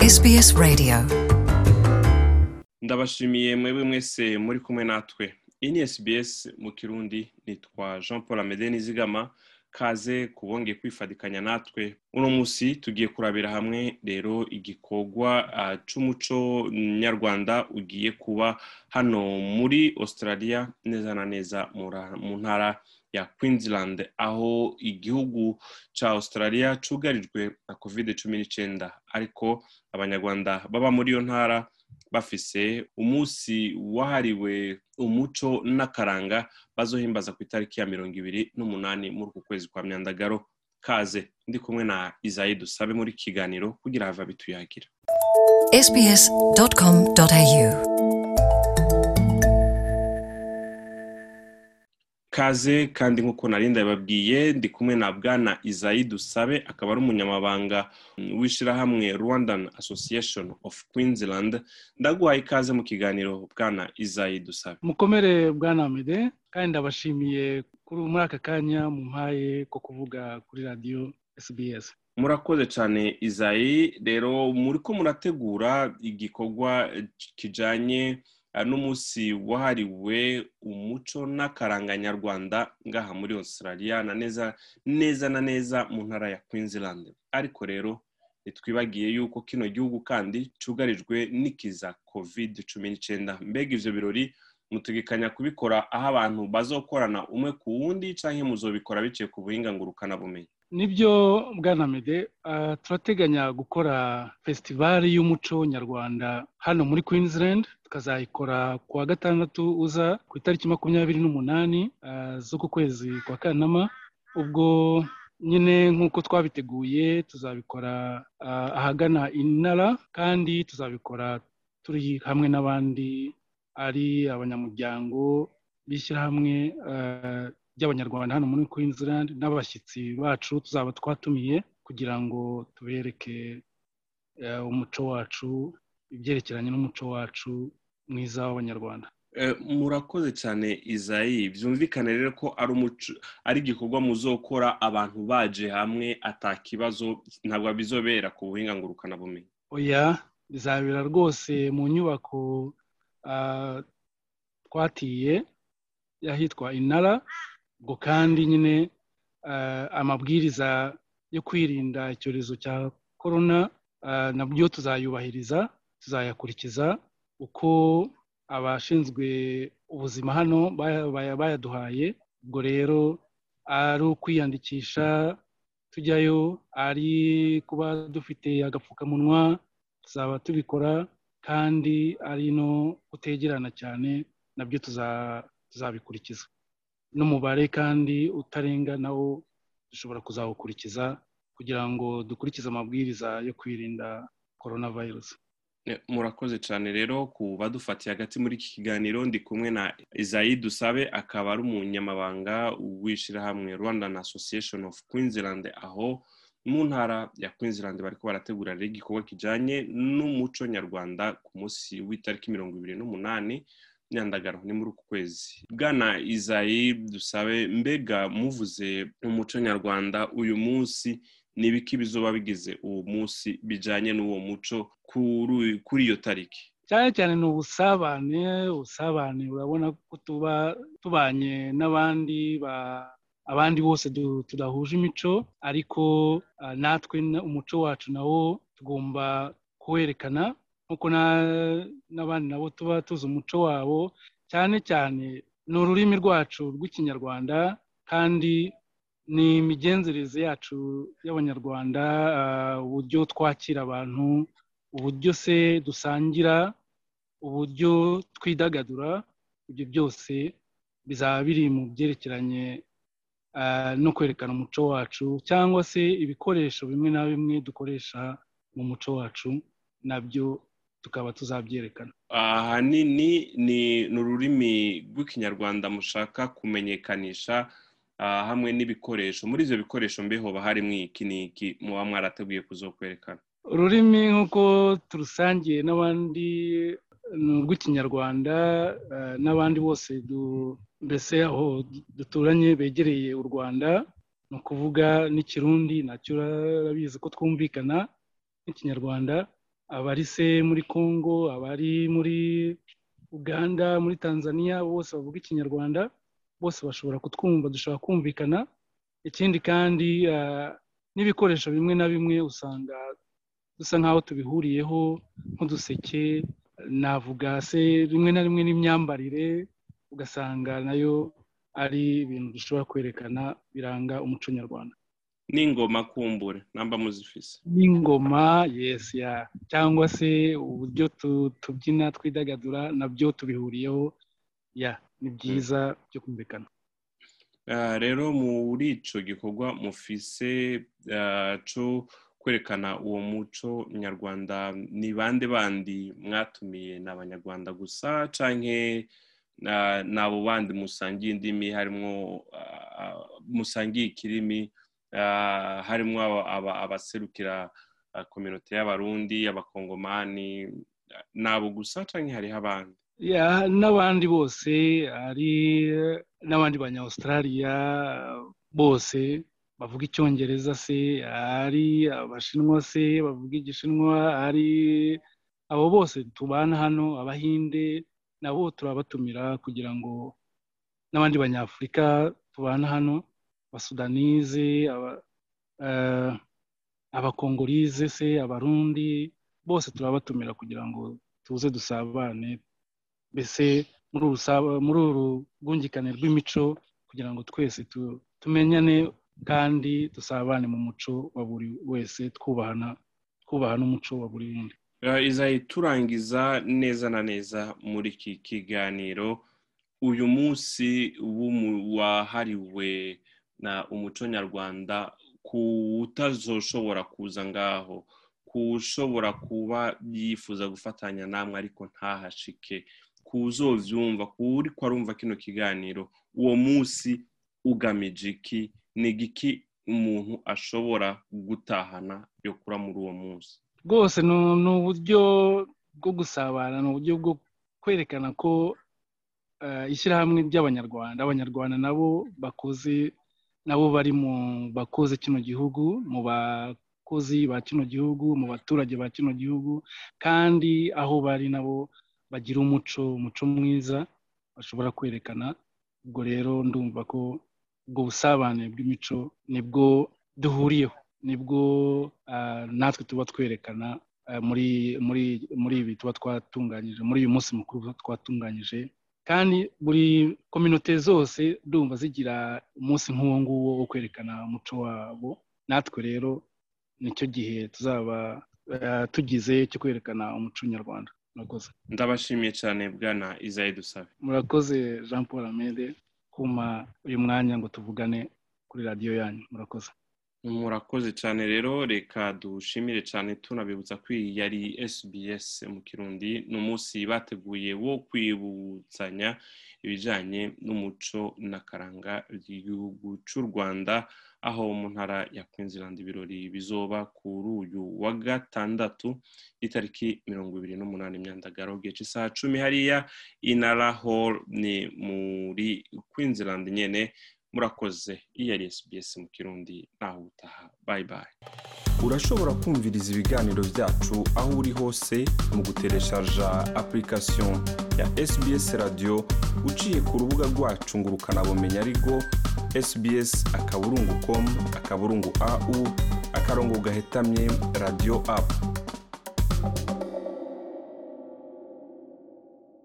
SBS Radio ndabashimiye mwebwe mwese muri kumwe natwe iyi ni SBS mu kirundi nitwa jean paul amede nizigama kaze kubongeye kwifadikanya natwe uno munsi tugiye kurabira hamwe rero igikorwa uh, c'umuco nyarwanda ugiye kuba hano muri australia neza na neza mura- mu ntara ya queensland aho igihugu ca australia cugarijwe na covid cumi n'icenda ariko abanyarwanda baba muri iyo ntara bafise umunsi wahariwe umuco n'akaranga bazohimbaza ku itariki ya mirongo ibiri n'umunani muri uku kwezi kwa myandagaro kaze ndi kumwe na izayi dusabe muri iki kiganiro kugira hava bituyagira sbs.com.au kaze kandi nk'uko nari ndababwiye ndi kumwe na bwana izayi dusabe akaba ari umunyamabanga mm, w'ishirahamwe rwandan association of queensland ndaguhaye ikaze mu kiganiro bwana izayi dusabe mukomere bwana amede kandi ndabashimiye kuri muri aka kanya mumpaye ko kuvuga kuri radiyo sbs murakoze cyane izayi rero muri ko murategura igikorwa kijanye eh, n'umunsi wahariwe umuco n'akaranga nyarwanda ngaha muri australia na neza neza na neza mu ntara ya queensland ariko rero ntitwibagiye yuko kino gihugu kandi cugarijwe n'ikiza covid cumi n'icyenda mbega ivyo birori mutegekanya kubikora aho abantu bazokorana umwe ku wundi canke muzobikora biciye ku buhinga ngurukanabumenyi nibyo bwana amede ah, turateganya gukora fesitivali y'umuco nyarwanda hano muri queensland tukazayikora ku wa gatandatu uza ku itariki makumyabiri n'umunani ah, z'uku kwezi kwa kanama ubwo nyine nk'uko twabiteguye tuzabikora ah, ahagana inara kandi tuzabikora turi hamwe n'abandi ari abanyamuryango b'ishyirahamwe eh, ry'abanyarwanda hano muri queensland n'abashyitsi bacu tuzaba twatumiye kugira ngo tubereke eh, umuco wacu ibyerekeranye n'umuco wacu mwiza w'abanyarwanda Eh, murakoze cyane izayi byumvikane rero ko ari umuco ari igikorwa muzokora abantu baje hamwe ata kibazo ntabwo bizobera ku buhinga ngurukanabumenyi oya bizabera rwose mu nyubako ah, twatiye y'ahitwa inara ubwo kandi nyine ah, amabwiriza yo kwirinda icyorezo cya korona ah, nabyo tuzayubahiriza tuzayakurikiza uko abashinzwe ubuzima hano baya- baya- bayaduhaye ubwo rero ari ukwiyandikisha tujyayo ari kuba dufite agapfukamunwa tuzaba tubikora kandi ari no kutegerana cyane nabyo tuza- tuzabikurikiza n'umubare kandi utarenga nawo dushobora kuzawukurikiza kugira ngo dukurikize amabwiriza yo kwirinda korona virusi Eh, murakoze cyane rero ku badufatiye hagati muri iki kiganiro ndi kumwe na izayi dusabe akaba ari umunyamabanga w'ishyirahamwe rwandan association of queensland aho mu ntara ya queensland bariko barategura rero igikorwa kijanye n'umuco nyarwanda ku munsi w'itariki mirongo ibiri n'umunani nyandagaro ni muri uku kwezi bwana izayi dusabe mbega muvuze umuco nyarwanda uyu munsi ni ibiki bizoba bigize uwo munsi bijanye n'uwo muco kuri kuri iyo tariki cyane cyane ni ubusabane ubusabane urabona ko tuba tubanye n'abandi ba- abandi bose du- tudahuje imico ariko ah, natwe na- umuco wacu nawo tugomba kuwerekana nk'uko na- n'abandi nabo tuba tuzi umuco wabo cyane cyane ni ururimi rwacu rw'ikinyarwanda kandi ni imigenzereze yacu y'abanyarwanda ah, uburyo twakira abantu uburyo se dusangira uburyo twidagadura ibyo byose bizaba biri mu byerekeranye ah, no kwerekana umuco wacu cyangwa se ibikoresho bimwe na bimwe dukoresha mu muco wacu nabyo tukaba tuzabyerekana ahanini ni ni ururimi rw'ikinyarwanda mushaka kumenyekanisha ah, hamwe n'ibikoresho muri ibyo bikoresho mbe hoba harimo iki n'iki muba mwarateguye kuzokwerekana ururimi nk'uko turusangiye n'abandi ni urw'ikinyarwanda eh, n'abandi bose du- mbese aho duturanye begereye u rwanda ni ukuvuga n'ikirundi nacyo urabizi ko twumvikana n'ikinyarwanda abari se muri congo abari muri uganda muri tanzania bose bavuga ikinyarwanda bose bashobora kutwumva dushobora kumvikana ikindi kandi n'ibikoresho bimwe na bimwe usanga dusa nk'aho tubihuriyeho nk'uduseke navuga se rimwe na rimwe n'imyambarire ugasanga nayo ari ibintu dushobora kwerekana biranga umuco nyarwanda n'ingoma kumbure namba muzifise n'ingoma yesi ya cyangwa se uburyo tubyina twidagadura nabyo tubihuriyeho ya ni byiza byo kumvikana rero muri icyo gikorwa mufise cyo kwerekana uwo muco nyarwanda ni bande bandi mwatumiye ni abanyarwanda gusa cyangwa n'abo bandi musangiye indimi harimo musangiye ikirimi harimo abaserukira kominote y'abarundi abakongomani nabo gusa cyangwa hariho abandi n'abandi bose hari n'abandi banya Australia bose bavuga icyongereza se hari abashinwa se bavuga igishinwa hari abo bose tubana hano abahinde nabo turabatumira kugira ngo n'abandi banyafurika tubana hano abasudanize abakongorize se abarundi bose turabatumira kugira ngo tuze dusabane mbese muri uru rwungikane rw'imico kugira ngo twese tumenyane kandi dusabane mu muco wa buri wese twubahana twubaha n'umuco wa buri wundi izayi turangiza neza na neza muri iki kiganiro uyu munsi wahariwe na umuco nyarwanda ku utazoshobora kuza ngaho ku ushobora kuba yifuza gufatanya namwe ariko ntahashike ku uzobyumva ku uri arumva kino kiganiro uwo munsi ugamije iki ni igiki umuntu ashobora gutahana yo kura muri uwo munsi rwose ni uburyo bwo gusabana ni uburyo bwo kwerekana ko ishyirahamwe ry'abanyarwanda abanyarwanda nabo bakoze nabo bari mu bakoze kino gihugu mu bakozi ba kino gihugu mu baturage ba kino gihugu kandi aho bari nabo bagira umuco umuco mwiza bashobora kwerekana ubwo rero ndumva ko ubwo busabane bw'imico nibwo duhuriyeho nibwo natwe tuba twerekana muri muri muri ibi tuba twatunganyije muri uyu munsi mukuru twatunganyije kandi buri kominote zose ndumva zigira umunsi nk'uwo nguwo wo kwerekana umuco wabo natwe rero nicyo gihe tuzaba tugize cyo kwerekana umuco nyarwanda murakoze ndabashimiye cyane bwana izayi dusabe murakoze jean paul amede kuma uyu mwanya ngo tuvugane kuri radiyo yanyu murakoze murakoze cyane rero reka dushimire cyane tunabibutsa ko iyi yari SBS mu kirundi ni umunsi bateguye wo kwibutsanya ibijyanye n'umuco n'akaranga by'igihugu cy'u rwanda aho mu ntara ya Queensland ibirori bizoba kuri uyu wa gatandatu itariki mirongo ibiri n'umunani imyandagaro gihe cy'isaha cumi hariya inara hall ni muri Queensland nyine murakoze iyi yari SBS mu kirundi ntaho utaha bayi bayi urashobora kumviriza ibiganiro byacu aho uri hose mu gutereshaja application ya SBS radio uciye ku rubuga rwacu ngo ukanabumenya ariko sbs akaburungu com akaburungu au akarongo gahetamye radio app